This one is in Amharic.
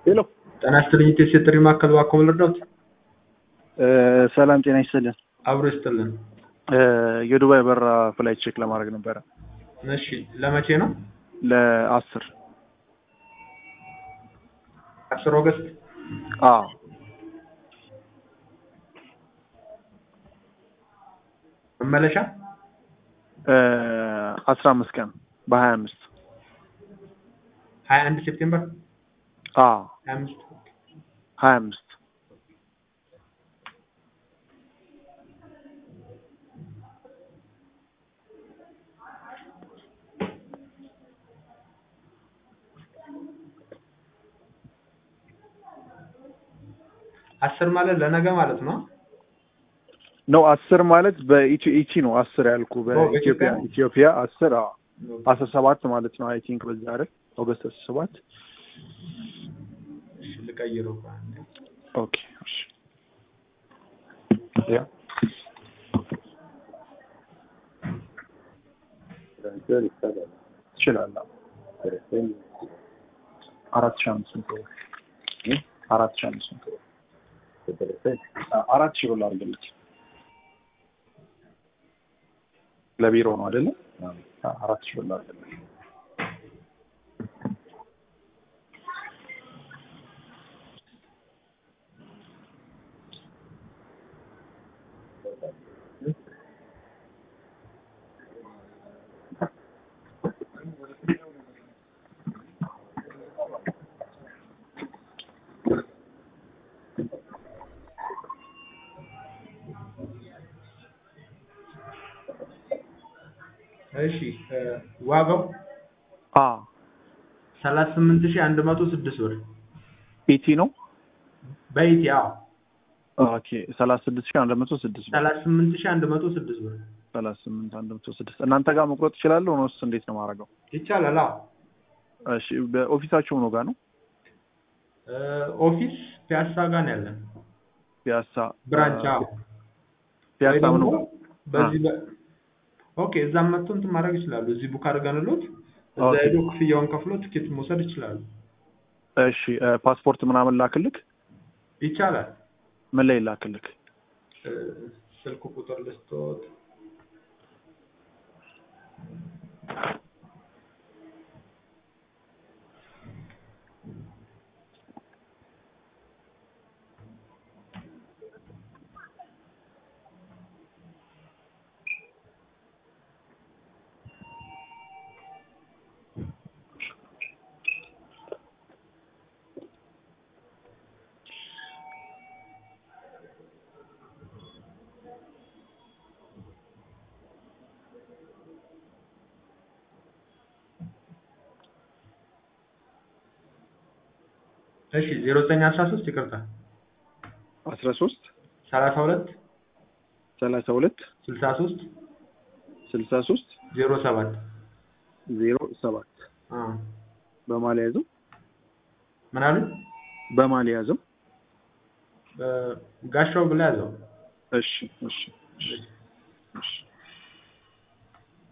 ሄሎ ጤና ይስጥልኝ ኢትዮ ሴት ጥሪ ማዕከል እባክዎ ምን ልርዳዎት? ሰላም ጤና ይስጥልን። አብሮ ይስጥልን። የዱባይ በራ ፍላይት ቼክ ለማድረግ ነበረ እሺ ለመቼ ነው? ለአስር አስር ኦገስት አዎ መመለሻ አስራ አምስት ቀን በሀያ አምስት ሀያ አንድ ሴፕቴምበር አዎ ሀያ አምስት ሀያ አምስት አስር ማለት ለነገ ማለት ነው። ነው አስር ማለት በኢትዮ ኢቲ ነው አስር ያልኩ በኢትዮጵያ በኢትዮጵያ? ኢትዮጵያ አስር አዎ አስራ ሰባት ማለት ነው አይ ቲንክ በዛ አይደል ኦገስት አስራ ሰባት እሺ ልቀይረው ቆይ አንዴ። ኦኬ እሺ ያ ትችላለህ አራት ሺህ አምስት መቶ ብር አራት ሺህ አምስት መቶ ብር አራት ሺህ ብር ላድርግልህ ለቢሮ ነው አይደለ አራት ሺህ ብር ላድርግልህ እሺ እ ዋጋው አ ሰላሳ ስምንት ሺህ አንድ መቶ ስድስት ብር ኢቲ ነው በኢቲ አዎ ኦኬ ሰላሳ ስድስት ሺህ አንድ መቶ ስድስት ብር ሰላሳ ስምንት ሺህ አንድ መቶ ስድስት ብር ሰላሳ ስምንት አንድ መቶ ስድስት እናንተ ጋር መቁረጥ እችላለሁ ወይስ እንዴት ነው የማደርገው? ይቻላል። አዎ እሺ በኦፊሳችሁ ነው ጋር ነው እ ኦፊስ ፒያሳ ጋር ነው ያለን ፒያሳ ብራንች አዎ ፒያሳ ወይ ምኑ ደግሞ ጋር በዚህ በ ኦኬ እዛም መጥቶ እንትን ማድረግ ይችላሉ። እዚህ ቡክ አድርገንሎት እዛ ኦኬ። ሄዶ ክፍያውን ከፍሎ ትኬት መውሰድ ይችላሉ። እሺ እ ፓስፖርት ምናምን ላክልክ ይቻላል። ምን ላይ ላክልክ? እ ስልክ ቁጥር ልስጦት። እሺ ዜሮ ዘጠኝ አስራ ሶስት ይቅርታ አስራ ሶስት ሰላሳ ሁለት ሰላሳ ሁለት ስልሳ ሶስት ስልሳ ሶስት ዜሮ ሰባት ዜሮ ሰባት አ በማል ያዘው ምን አሉ? በማል ያዘው እ ጋሻው ብላ ያዘው። እሺ እሺ እሺ እሺ